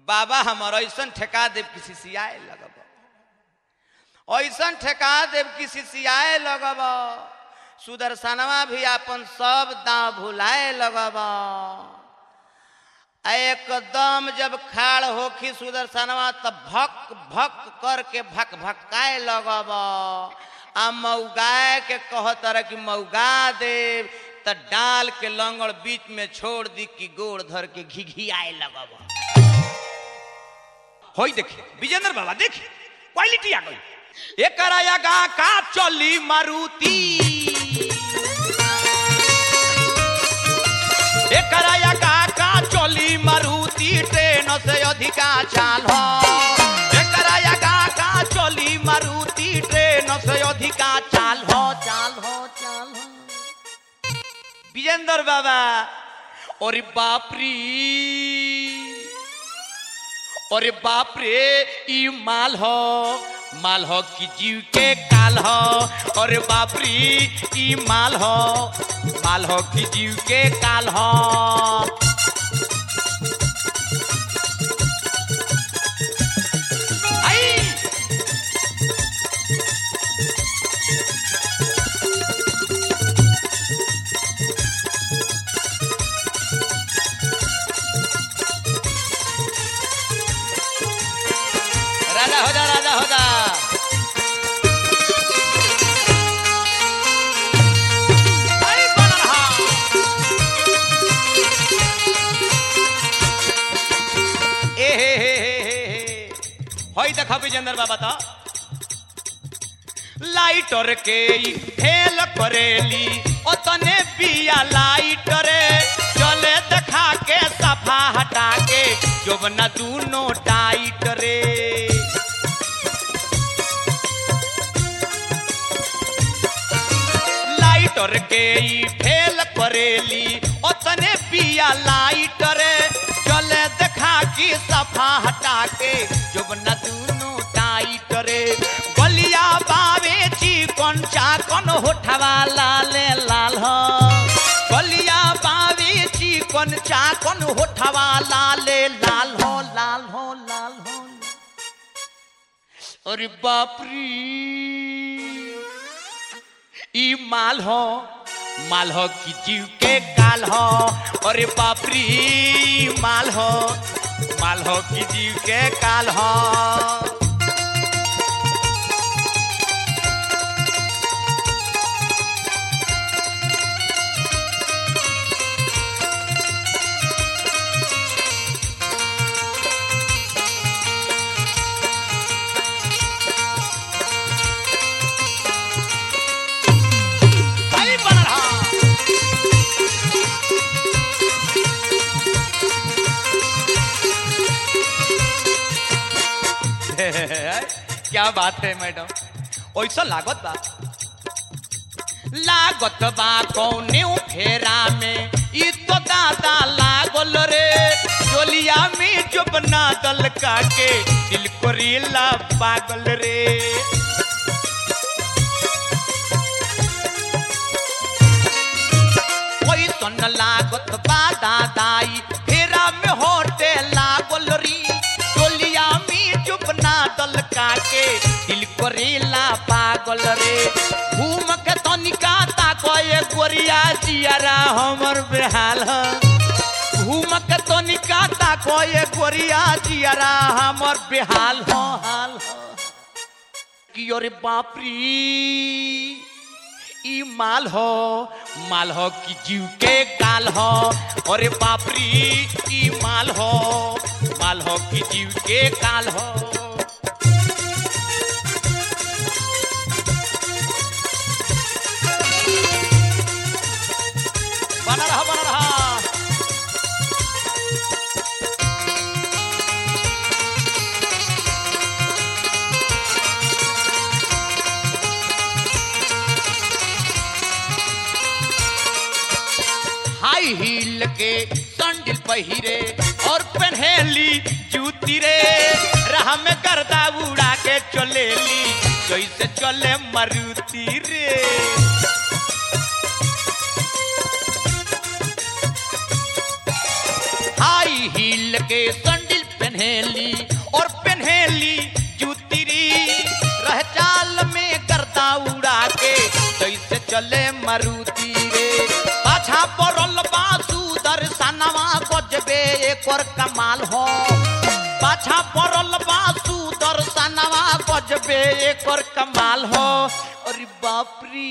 बाबा हमर ऐसन ठेका देव किसी सियाए लगब ऐसन ठेका देव किसी सियाए लगब सुदर्शनवा भी अपन सब दांव भुलाए लगब एकदम जब खाड़ होखी सुदर्शनवा तब भक भक करके भक भकाए लगब आ मऊगाए के कहत रह कि मऊगा देव त डाल के लंगड़ बीच में छोड़ दी कि गोड़ धर के घिघियाए लगब होई देखी विजेंद्र बाबा देखी क्वालिटी आ गई एकरा यगा का चली मारुति एकरा यगा का चली मारुति ट्रेन से अधिका चाल हो एकरा यगा का चली मारुति ट्रेन से अधिका चाल हो चाल हो चाल हो विजेंद्र बाबा और बाप रे अरे बाप रे ई माल हो माल हो कि जीव के काल हो अरे बाप रे ई माल हो माल हो कि जीव के काल हो आई राजा हो जा राजा हो जा आई बनल हा। ए हे हे हे हे हे। होई देखा विजेंद्र बाबा तो लाइटर के ई फेल करेली ओतने पिया लाइटरे चले देखा के सफा हटा के जोबना दूनो टाइट रे लाइटर के ई फेल करेली ओतने पिया लाइटरे चले देखा की सफा हटा के जोबना दूनो टाइट रे गलिया बावे चिकन चाकन होठवा लाले लाल हो गलिया बावे चिकन चाकन होठवा लाले लाल हो लाल हो लाल हो अरे बाप रे ई माल हो माल हो कि जीव के काल हो अरे बाप रे ई माल हो माल हो कि जीव के काल हो आई बनल हा। क्या बात है मैडम ऐसा लागत बा लागत बा कौने फेरा में ई तो दादा लागल रे चोलिया में जो बना दल का के दिल को रीला पागल रे कोई सुन लागत बा दादाई फेरा में होटे लागल री टोलिया में चुप ना दल काके दिल करेला पागल रे घूम के तनिका ताको ये गोरिया जियारा हमर बेहाल ह घूम के तनिका ताको ये गोरिया जियारा हमर बेहाल हो हाल हो कि अरे बाप रे ई माल हो माल हो कि जीव के काल हो अरे बाप रे ई माल हो माल हो कि जीव के काल हो बना रहा बना रहा हाई हील के संडिल पहिरे और पहनेली जूती रे राह में गर्दा उड़ा के चलेली जैसे चले मारुति रे हाई हील के संडिल पहने पहनेली और पहनेली जूतिरी रह चाल में गर्दा उड़ा के जैसे चले मारुति रे पाछा पड़ल बासु दर्शनवा गजबे एक और कमाल हो पाछा पड़ल बासु दर्शनवा गजबे एक और कमाल हो अरे बाप रे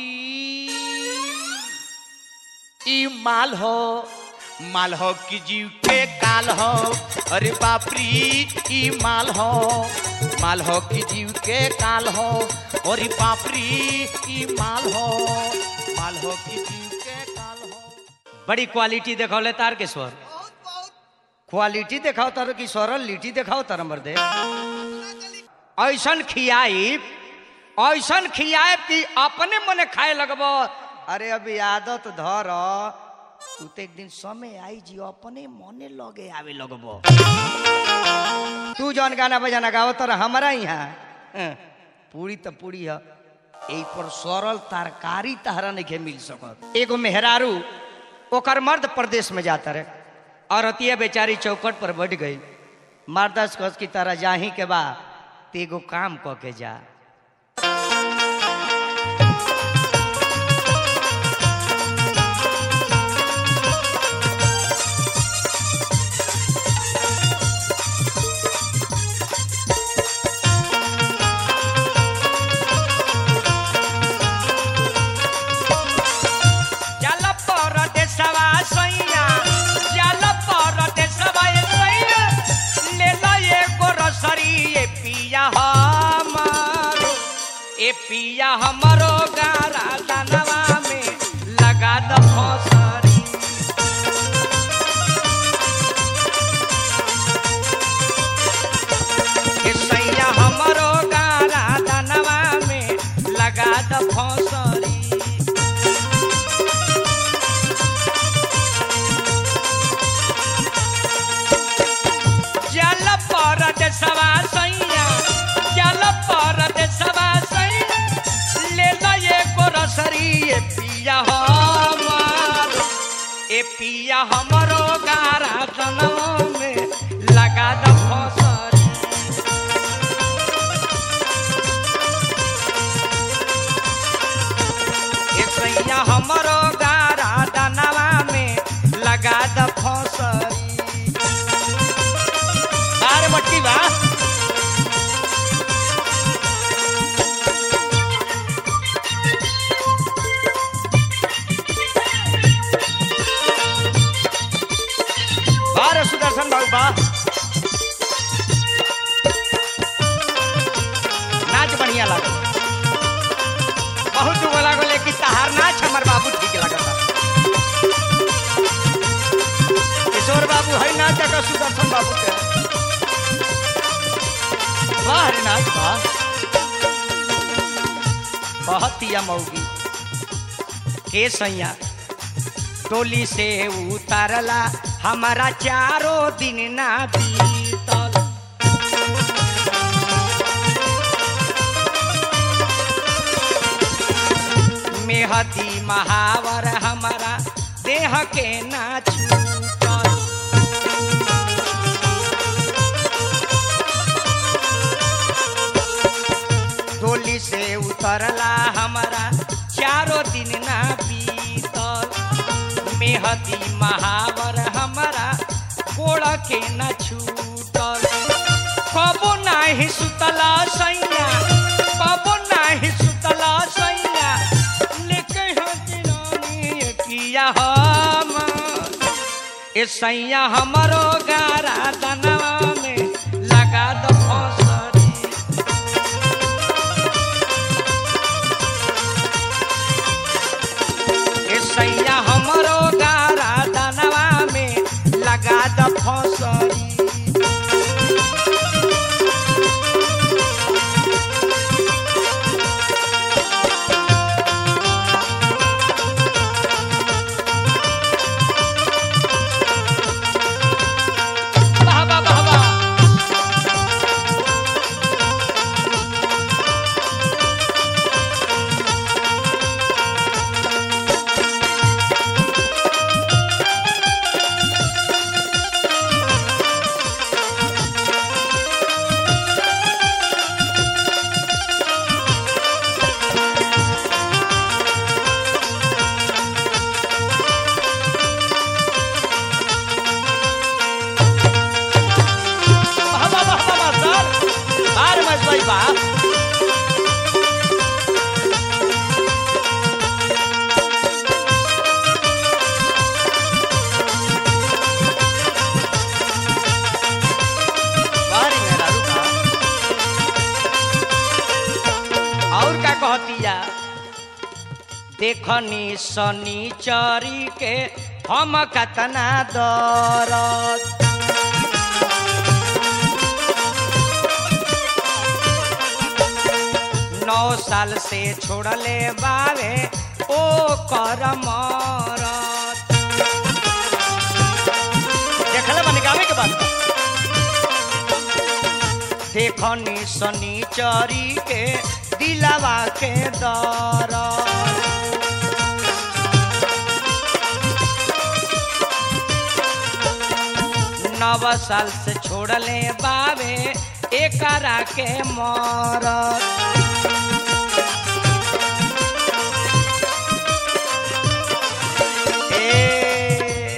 ई माल हो माल हो कि जीव के काल हो अरे बाप रे ई माल हो माल हो कि जीव के काल हो अरे बाप रे ई माल हो माल हो कि जीव के काल हो बड़ी क्वालिटी देखौले तार के स्वर क्वालिटी देखाओ तार की स्वर लिटी देखाओ तार मर्दे ऐसन खियाई ऐसन खियाए कि अपने मने खाए लगबो अरे अभी आदत धर तू तो एक दिन समय आई जी अपने मने लगे आवे लगबो तू जौन गाना बजाना गाओ तर हमारा यहाँ हं, पूरी तो पूरी है एक पर सरल तरकारी तहरा नहीं मिल सकत एगो मेहरारू ओकर मर्द प्रदेश में जाता रहे औरतिया बेचारी चौकट पर बैठ गई मर्दस कस की तरह जाही के बा ते एगो काम क के जा चल परदेसवा सैया चल परदेसवा ए सैया ले लो एगो रसरी ए पिया हमारो ए पिया हमरो गारा दानवा में लगा द फसरी ए सैया हमरो गारा दानवा में लगा द फसरी जल परद सवा सैया जल परद सवा सैया ले लो ये रसरी ए पिया हमार ए पिया हमरो गारा जनवा में लगा द फसरी ए सैया हमरो गारा दनवा में लगा द फसरी अरे मट्टी बा अरे सुदर्शन बाबू बा नाच बढ़िया लागल बहुत दुगो लागल लेकिन तहार नाच हमर बाबू ठीक लगता किशोर बाबू है नाच का सुदर्शन बाबू के वाह रे नाच वाह बहुत ही मौगी के सैया टोली से उतारला हमारा चारों दिन ना बीतल मेहदी महावर हमारा देह के ना छूटल टोली से उतरला हमारा चारों दिन ना बीतल मेहदी महावर हमारा गोड़ के न छूटल कबो नाही सुतला सैया कबो नाही सुतला सैया लेके हजरानी किया हम ए सैया हमरो गारा दनवा में लगा दो फसरी ए सैया हमरो गारा दनवा में लगा द फसरी वाह वाह वाह वाह देखनी शनिचरी के हम कतना दरद नौ साल से छोड़ले बावे ओ कर मरत देखले बनी गावे के बात देखनी शनिचरी के दिलावा के दरद नव साल से छोड़ले बावे एकरा के मरत ए,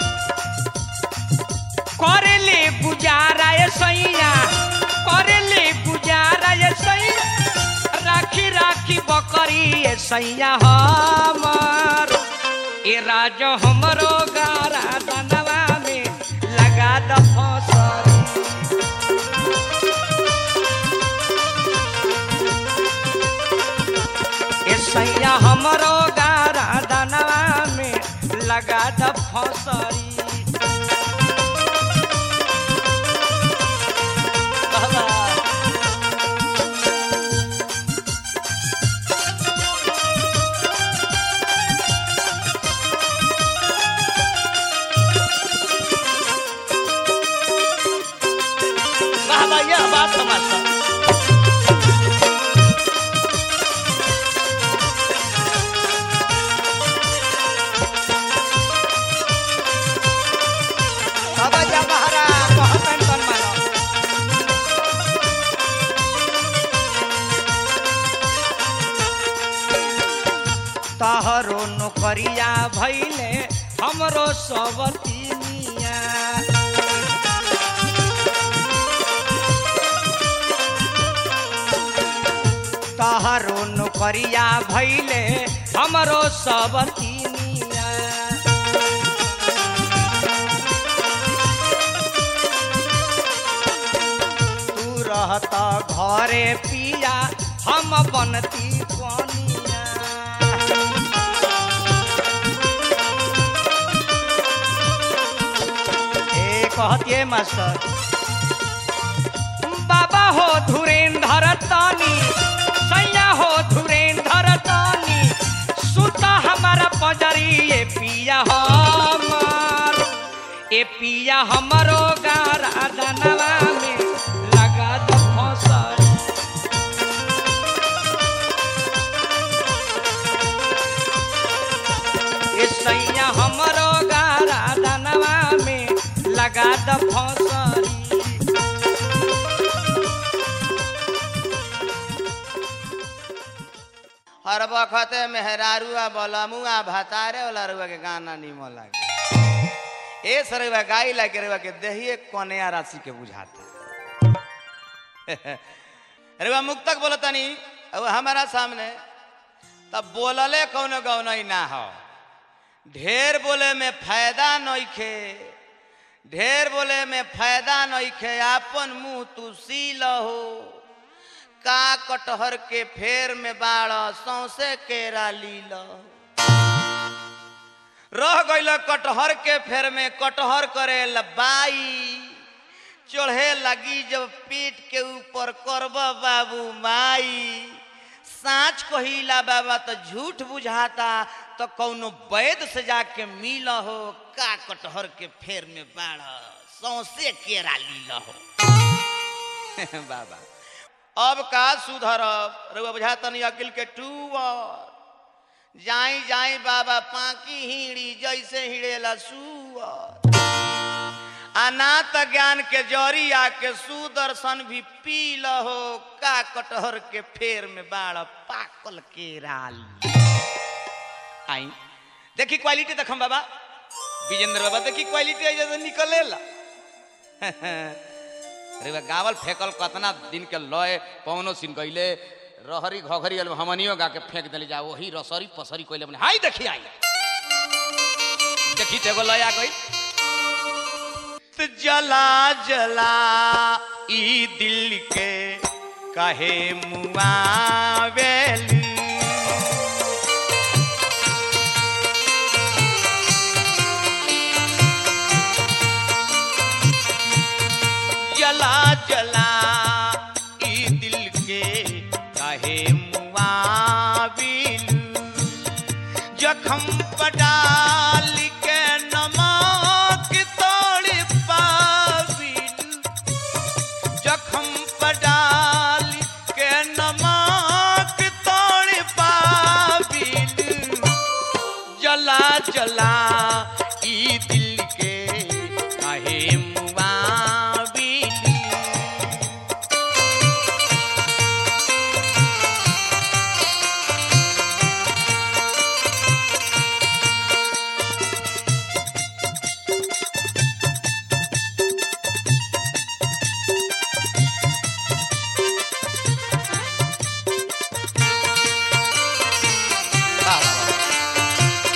करेले गुजारा ये सैया करेले गुजारा ये सैया राखी राखी बकरी ये सैया हमर ए राज हमरो गारा दनवा में लगा द फसरी ए सैया हमरो गारा दनवा में लगा द फसरी बाबा बाबा यह बात समझता बाबा जा बहरा कहतन तन मानो तहरो नौकरिया भैले हमरो सब तिनिया तहरो नौकरिया भैले हमरो सब तिनिया तू रहता घरे पिया हम बनती कोनिया ए कहतिए मास्टर बाबा हो धुरेंधर तानी सैया हो धुरेंधर तानी सुता हमारा पजरी ए पिया हमार ए पिया हमरो गारा दनवा में लगा दो फसर ए सैया हमरो गारा दनवा में लगा दो फसरी हर वक्त मेहरारुआ बलमुआ भतारे वाला रुआ के गाना निमन लागे ए सरुआ गाई लागे रुआ के देहिए कन्या राशि के बुझाता रुआ मुक्तक बोलतनी अब हमारा सामने तब बोलले कौनो गौनई ना हो ढेर बोले में फायदा नइखे ढेर बोले में फायदा नइखे आपन मुंह तू सी लहो का कटहर के फेर में बाड़ सौसे केरा लील रह गइल कटहर के फेर में कटहर करे लबाई चढ़े लगी जब पीठ के ऊपर करब बाबू माई साँच कहिला बाबा तो झूठ बुझाता तो कौनो वैद से जाके मिल हो का कटहर के फेर में बाढ़ सौसे केरा लील हो बाबा अब का सुधरब रउआ बुझाता नहीं अकिल के टूअर जाई जाई बाबा पाकी हिड़ी जैसे हिड़ेला सुअर अनाथ ज्ञान के जरी आके सुदर्शन भी पी लहो का कटहर के फेर में बाड़ पाकल के राल आई देखी क्वालिटी देखम बाबा विजेंद्र बाबा देखी क्वालिटी ऐसे निकलेला अरे बा गावल फेंकल कतना दिन के लय पवनो सिन गईले रहरी घघरी अल हमनियो गा के फेंक देले जा वही रसरी पसरी कोइले बने हाय देखी आई देखी तेगो लय आ गई त जला जला ई दिल के कहे मुआवेली जला ई दिल के काहे मुआविल जखम पडाल के नमक तोड़ पाविल जखम पडाल के नमक तोड़ पाविल जला जला ई दिल के काहे मुआविल वाह, वाह, वाह।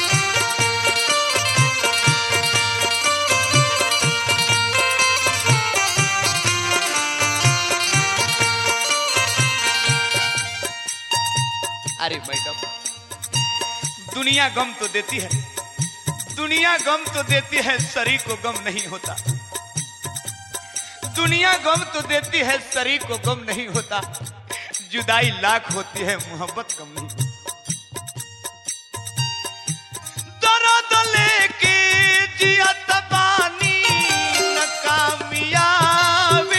अरे मैडम दुनिया गम तो देती है दुनिया गम तो देती है शरीर को गम नहीं होता दुनिया गम तो देती है शरीर को गम नहीं होता जुदाई लाख होती है मोहब्बत कम नहीं दर्द लेके जियत बानी नकामियाबिल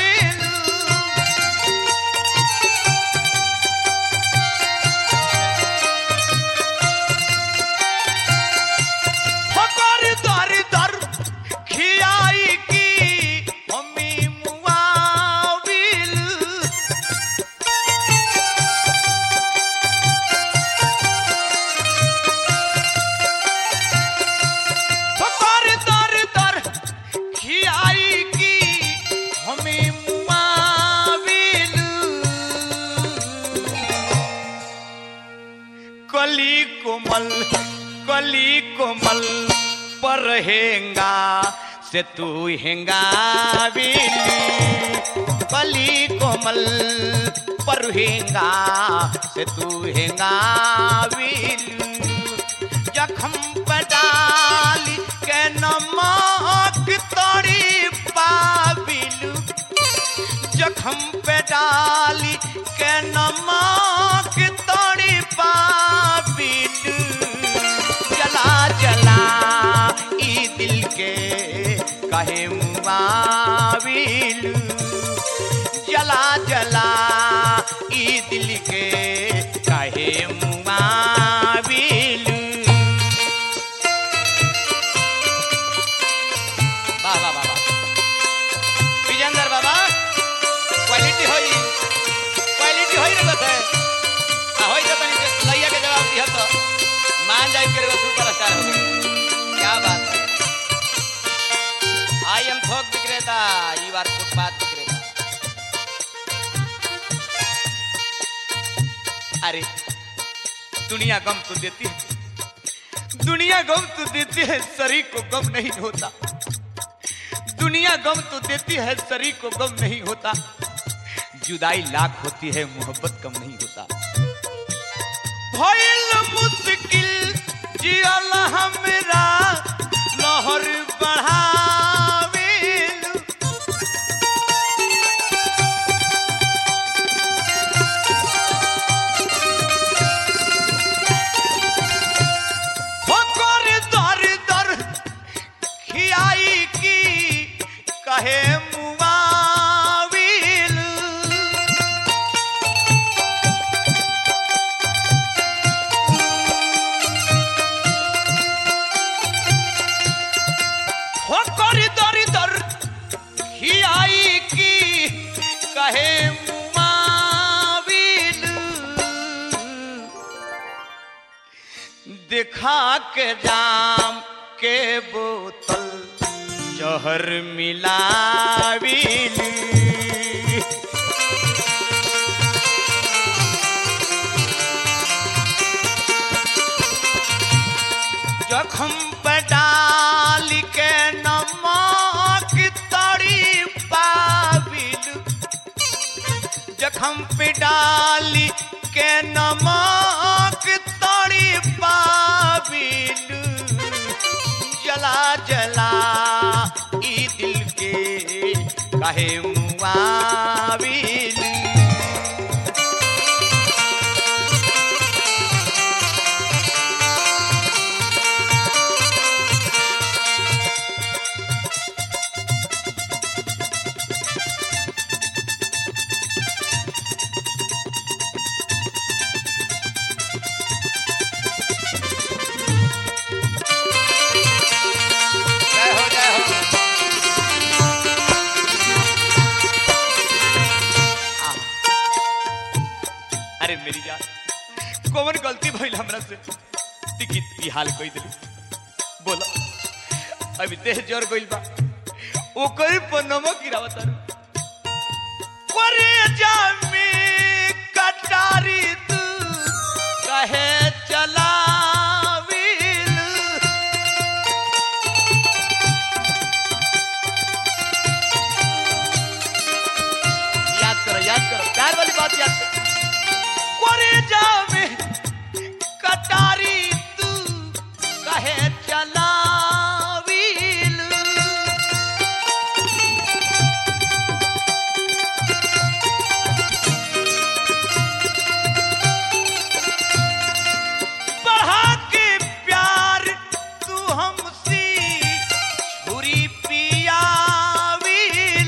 फकर दर दर खियाई की हमी मुआविल फकर दर दर खियाई की हमी मुआविल कली कोमल कली कोमल पर हेंगा से तू हेंगा कली कोमल पर हेंगा से तू हेंगा जखम पडाली के नमक तोड़ी पाबिलू जखम पे डाली के नमक तोड़ी पाबिल जला जला ई दिल के कहे मुआविल जला जला ई दिल के कहे मुआविल वाह वाह वाह वाह विजेंद्र बाबा क्वालिटी होई क्वालिटी होई रे बता आ होई तो तनी से लइया के जवाब दिया तो मान जाए के रे सुपरस्टार हो गए क्या बात है आई एम थोक विक्रेता यू आर फुटपाथ विक्रेता अरे दुनिया गम तो देती है दुनिया गम तो देती है शरीर को गम नहीं होता दुनिया गम तो देती है शरीर को गम नहीं होता जुदाई लाख होती है मोहब्बत कम नहीं होता भइल मुश्किल जियल हमरा लहर बढ़ावेल होकर दर दर खियाई की कहे मुआविल होकर दर दर खियाई की कहे मुआविल दिखा के जाम के बोतल जहर मिलाविल जखम पे डाल के नमक तड़ी पाबिल जखम पे डाली के नमक तड़ी पाबिल जला जला ई दिल के काहे मुआ मुआविल जय हो जय हो आह। अरे मेरी जान कौन गलती भइल हमरा से टिकट की हाल कोई दिली बोला अभी देह जोर गइल बा ओकर पर नमक गिरावत तारू करे जामे कटारी तू कहे चलाविल याद करो याद करो प्यार वाली बात याद करो करे जावे कटारी तू कहे चलावील बढ़ा के प्यार तू हमसे छुरी पियावील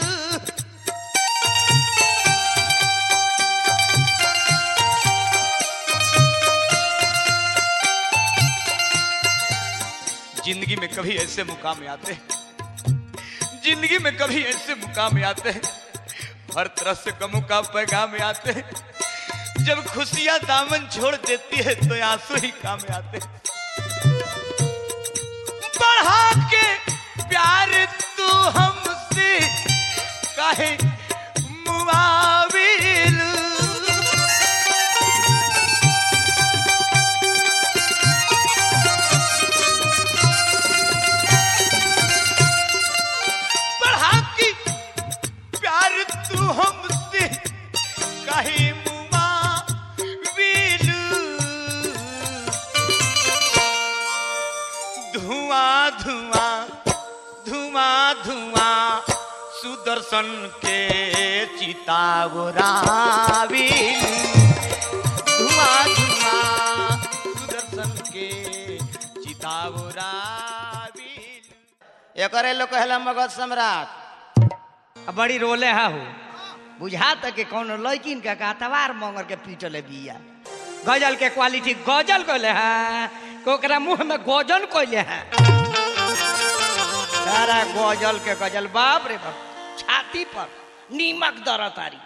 जिंदगी में कभी ऐसे मुकाम आते हैं जिंदगी में कभी ऐसे मुकाम आते हैं हर तरह से गमों का पैगाम आते हैं जब खुशियां दामन छोड़ देती है तो आंसू ही काम आते हैं बढ़ा के प्यार तू हमसे काहे मुआविल बढ़ा के प्यार तू हमसे काहे मुआविल धुआं धुआं धुआं धुआं सुदर्शन के चितावरावी धुआं धुआं सुदर्शन के चितावरावी एकरे लोग कहला मगध सम्राट अब बड़ी रोले हा हो बुझा तक के कौन लड़किन के कातवार मंगर के पीटले बिया गजल के क्वालिटी गजल कहले हैं ओकरा मुंह में गजल कहले हैं सारा गजल के गजल बाप रे बाप छाती पर नीमक दर तारी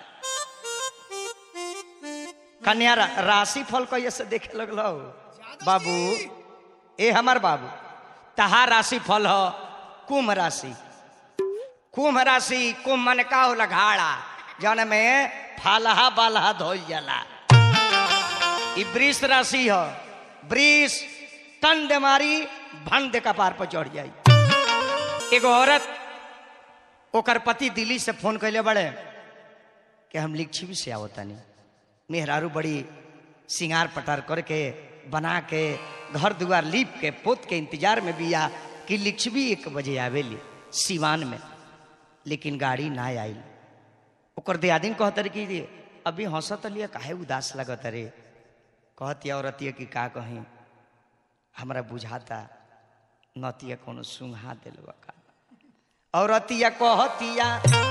कन्या रा, राशि फल कैसे से देखे लगलो बाबू ए हमार बाबू तहार राशि फल हो कुंभ राशि कुंभ राशि कुंभ मन का होला घाड़ा जौन में फालहा बालहा धोल जाला ई वृष राशि ह वृष तन दे मारी भन दे कपार पर चढ़ जाई एगो औरत ओकर पति दिल्ली से फोन कैले बड़े कि हम लिच्छवी से आवतानी मेहरारू बड़ी सिंगार पटार करके बना के घर दुआर लीप के पोत के इंतजार में बिया कि लिच्छवी एक बजे आवेली सिवान में लेकिन गाड़ी ना आइल ओकर दियादिन कहत रे कि अभी हंसत लिया काहे उदास लगत रे कहतिया औरतिया कि का कहीं हमरा बुझाता नतिया कोनो सुंघा दिलवा का औरतिया कहतिया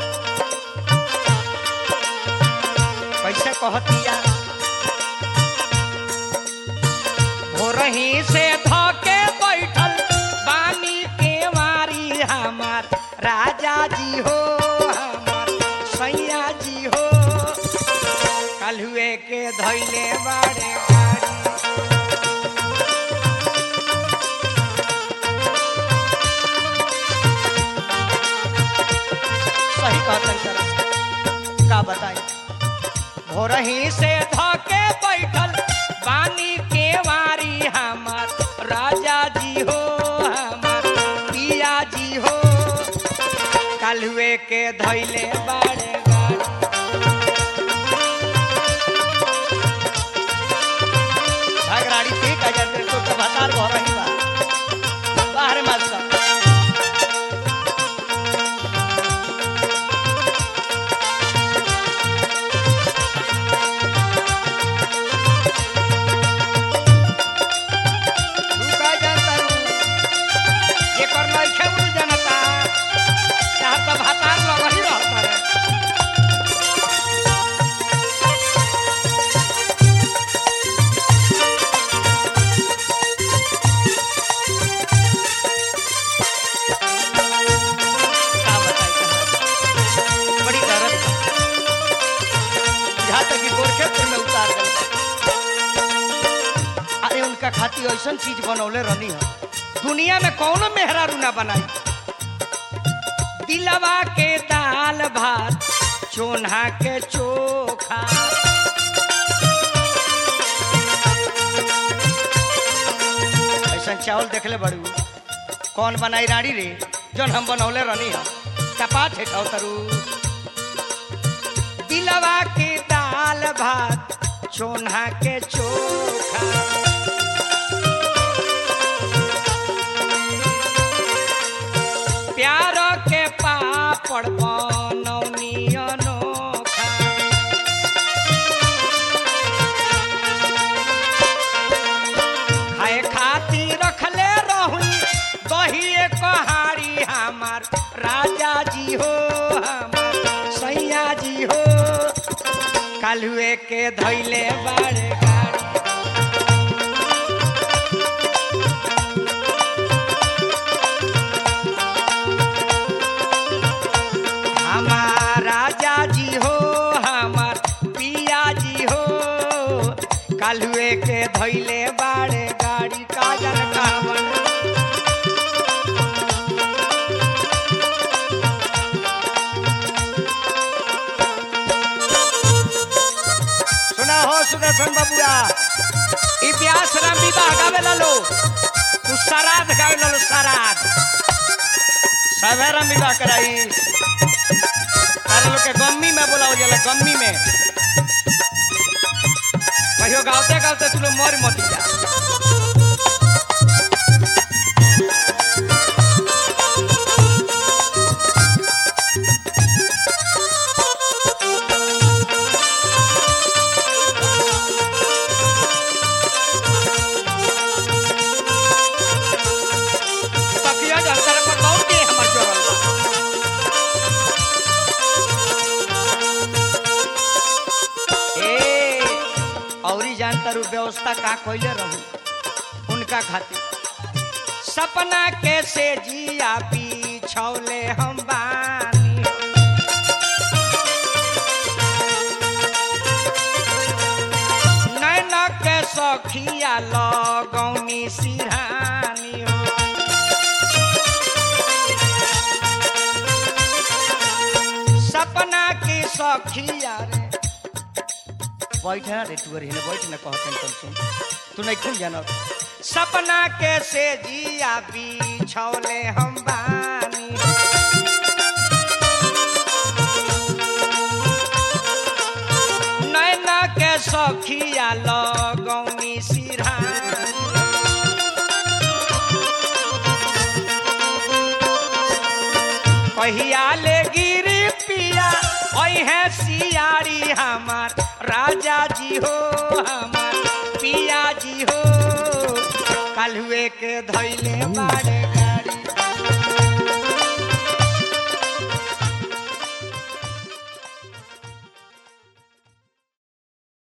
कैसे कहतिया भोरही से धके बैठल बानी के मारी हमार राजा जी हो हमार सैया जी हो कलहुए के धैले बाड़े गाड़ी सही कहतन सरस का बताई भोरही से धके बैठल बानी के वारी हमार राजा जी हो हमार पिया जी हो कलुए के धैले बाड़े गाड़ी झगड़ाड़ी ठीक है जब तो तो भतार भोरही बा बाहर मत सब खातिर ऐसा चीज बनौले रहनी है दुनिया में कौनो मेहरारू ना बनाई दिलवा के दाल भात चोन्हा के चोखा ऐसा चावल देखले बड़ू कौन बनाई रानी रे जौन हम बनौले रहनी है तपा ठेठाओ तरू दिलवा के दाल भात चोन्हा के चोखा प्यार के पापड़ बनौनी अनोखा खाए खातिर रखले रहुई दही कहाड़ी हमार राजा जी हो हमार सैया जी हो कालुए के धैले बाड़े गाड़ी हमार राजा जी हो हमार पिया जी हो कालुए के धैले बाड़े गाड़ी काजल कामन सुना हो सुदर्शन बबुआ इतिहास राम विवाह गावे लो तू सराध गावे लो सराध सभे राम विवाह कराई तारे लोग के गम्मी में बोलाओ जाला गम्मी में कहियो गावते गावते तू लोग मर मत जा तकिया जल कर पर बहुत के हमर जोड़ल बा ए औरी जानता रू व्यवस्था का कोइले रहू उनका खातिर सपना कैसे जिया बिछौले हम बानी नैन के सखिया लगौनी सिरहानी हो सपना की सखिया रे बैठ रे तू अरे बैठ ना कहते हैं सुन तू नहीं खुल जाना सपना कैसे जिया बिछौले हम बानी नैना के सखिया लगौनी सिरहानी कहिया ले गिरी पिया है सियारी हमार राजा जी हो हमार पिया जी हो कल हुए के धैले बाड़े